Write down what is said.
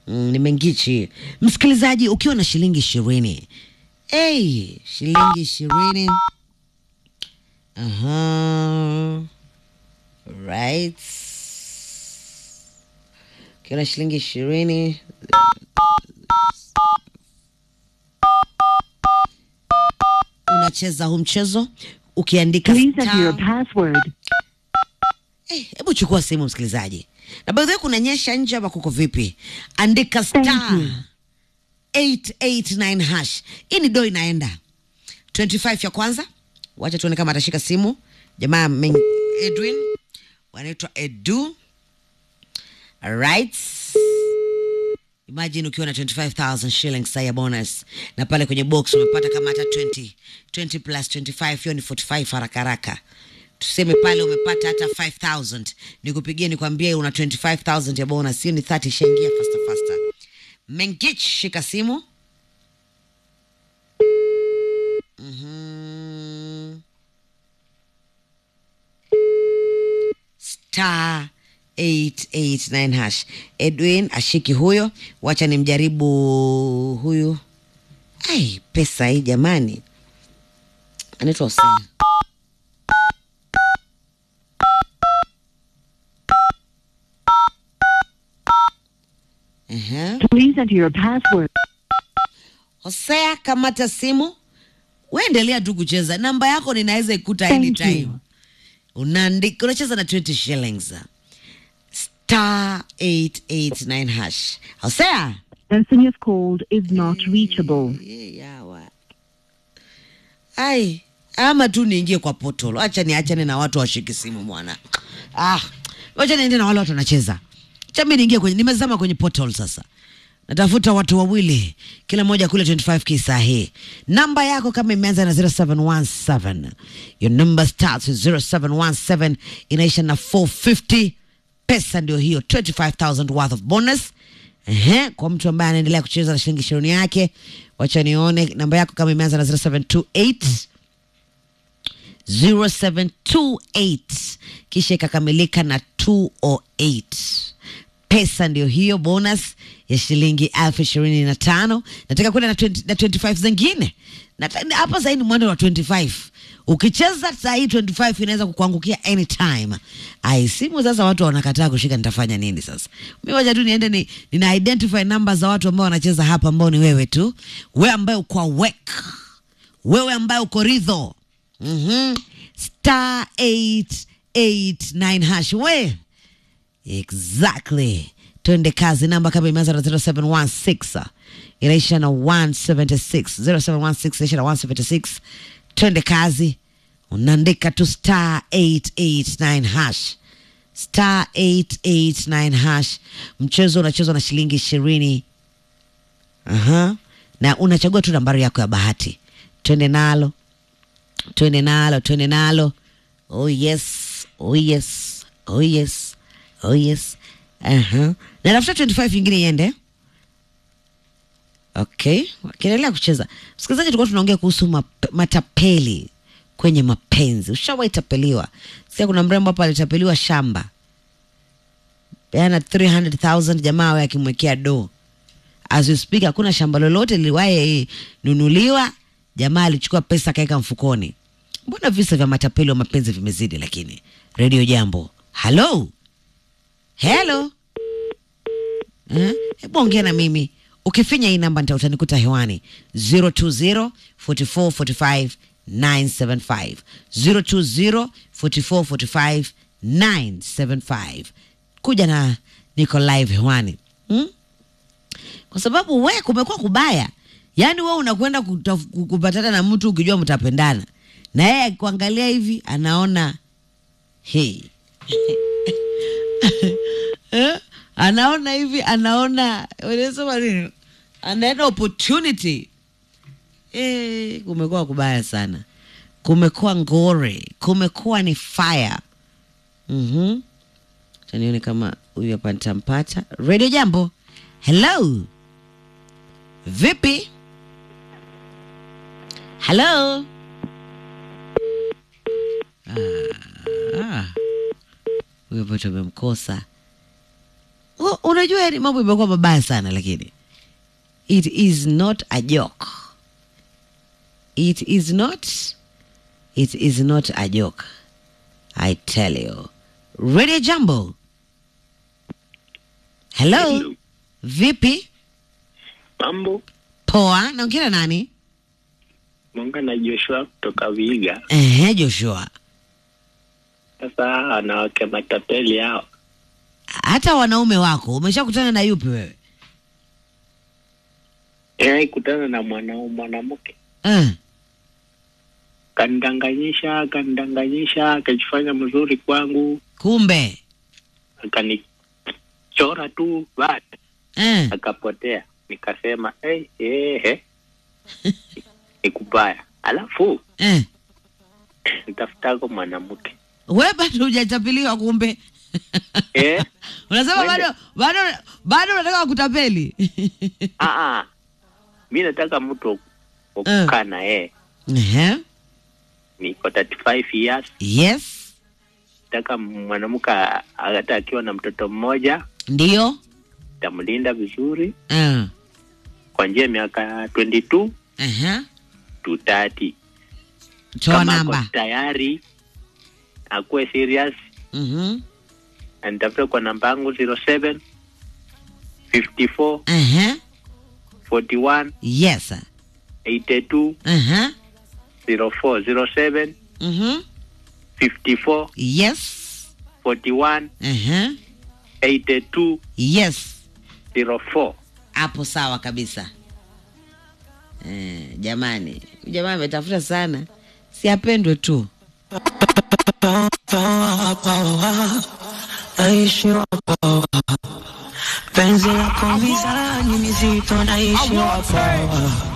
mm, ni mengichi msikilizaji ukiwa na shilingi ishirini hey, shilingi ishirini Aha. right ukiwa na shilingi ishirini unacheza huu mchezo ukiandika Please enter star your password. Eh, hebu chukua simu msikilizaji, na by the way kunanyesha nje ama kuko vipi? Andika star you. 889 hash. Hii ni do inaenda 25 ya kwanza. Wacha tuone kama atashika simu jamaa men- Edwin wanaitwa Edu. Alright. Imagine ukiwa na 25000 shillings saa ya bonus na pale kwenye box umepata kama hata 20 20 plus 25 hiyo ni 45 haraka haraka tuseme pale umepata hata 5000 nikupigie nikwambie una 25000 ya bonus hiyo ni 30 ishaingia faster faster mengich shika simu Mhm. star 889 hash edwin ashiki huyo wacha nimjaribu huyu ai pesa hii jamani anaitwa Hosea. Ehe. Please enter your password. Hosea, kamata simu, uendelea tu kucheza. Namba yako ninaweza ikuta Thank anytime. you. Unaandika, unacheza na 20 shillings star 889 hash. Hosea Person you've called is not reachable. Eh, yawa. Ai, ama tu niingie kwa portal. Acha niachane na watu washiki simu mwana. Ah, wacha niende na wale watu wanacheza. Acha mimi niingie kwenye nimezama kwenye portal sasa. Natafuta watu wawili, kila mmoja kule 25k saa hii. Namba yako kama imeanza na 0717. Your number starts with 0717 inaisha na 450. Pesa ndio hiyo 25000 worth of bonus. Ehe, kwa mtu ambaye anaendelea kucheza na shilingi ishirini yake, wacha nione namba yako kama imeanza na 0728 0728 kisha ikakamilika na 208 pesa ndio hiyo bonus ya shilingi elfu ishirini na tano nataka kwenda na, 20 na 25 zingine Nata- hapa sahii ni mwendo wa 25 ukicheza sahii 25 inaweza kukuangukia anytime ai simu sasa watu wanakataa kushika nitafanya nini sasa mi wacha tu niende ni, nina identify namba za watu ambao wanacheza hapa ambao ni wewe tu wewe ambaye uko awake wewe ambaye uko ridho mm-hmm. star 889 hash we exactly twende kazi namba kama imeanza na 0716 inaisha na 176 0716 inaisha na 176 twende kazi unaandika tu star 889 hash star 889 hash mchezo unachezwa na shilingi ishirini Aha. na unachagua tu nambari yako ya bahati twende nalo twende nalo twende nalo oh yes oh yes oh yes oh yes Aha. na tafuta 25 ingine iende okay wakiendelea kucheza msikilizaji tulikuwa tunaongea kuhusu map- matapeli kwenye mapenzi ushawahi tapeliwa sia kuna mrembo hapa alitapeliwa shamba peana 300000 jamaa awe akimwekea doo as we speak hakuna shamba lolote liliwahi nunuliwa jamaa alichukua pesa akaweka mfukoni mbona visa vya matapeli wa mapenzi vimezidi lakini redio jambo halo helo Eh, hebu ongea na mimi ukifinya hii namba nita utanikuta hewani 020 44 45 975 020 44 45 975 kuja na niko live hewani hmm? kwa sababu we kumekuwa kubaya yaani we unakwenda kutaf- kupatana na mtu ukijua mtapendana na yeye akikuangalia hivi anaona hey. eh? anaona hivi anaona wanasema nini anaenda opportunity eh, kumekuwa kubaya sana kumekuwa ngore kumekuwa ni fire mm-hmm. tanione kama huyu hapa nitampata radio jambo hello vipi hello Ah, ah. huyo hapa tumemkosa u- unajua yani mambo imekuwa mabaya sana lakini it is not a joke it is not it is not a joke i tell you radio jambo hello Hello. vipi Mambo, poa naongea na nani Monga na Joshua kutoka Viga. ehe joshua Sasa wanawake matapeli hao, hata wanaume wako umeshakutana na yupi wewe yeye kutana na mwanaume mwanamke eh. kanidanganyisha, kanidanganyisha, akajifanya mzuri kwangu, kumbe akanichora tu basi eh. akapotea. Nikasema hey, hey, hey. nikubaya, alafu Eh. nitafutako mwanamke we bado hujachapiliwa kumbe eh? unasema Wende. bado bado bado unataka kutapeli Ah, ah. mi nataka mtu wa Eh. kukaa na yeye, Ehe. niko 35 years yes nataka mwanamke a- hata akiwa na mtoto mmoja ndio tamlinda vizuri Eh. kwa njia ya miaka 22 Ehe. to 30 toa kama ako namba tayari akuwe serious Mhm. anitafute kwa namba yangu 07 54 Ehe. 41 yes 82 Ehe. 04 07 Mhm. 54 yes 41 Ehe. 82 yes 04 hapo sawa kabisa eh, jamani huyu jamaa ametafuta sana si apendwe tu naishi wapo penzi lako mizani mizito naishi wapo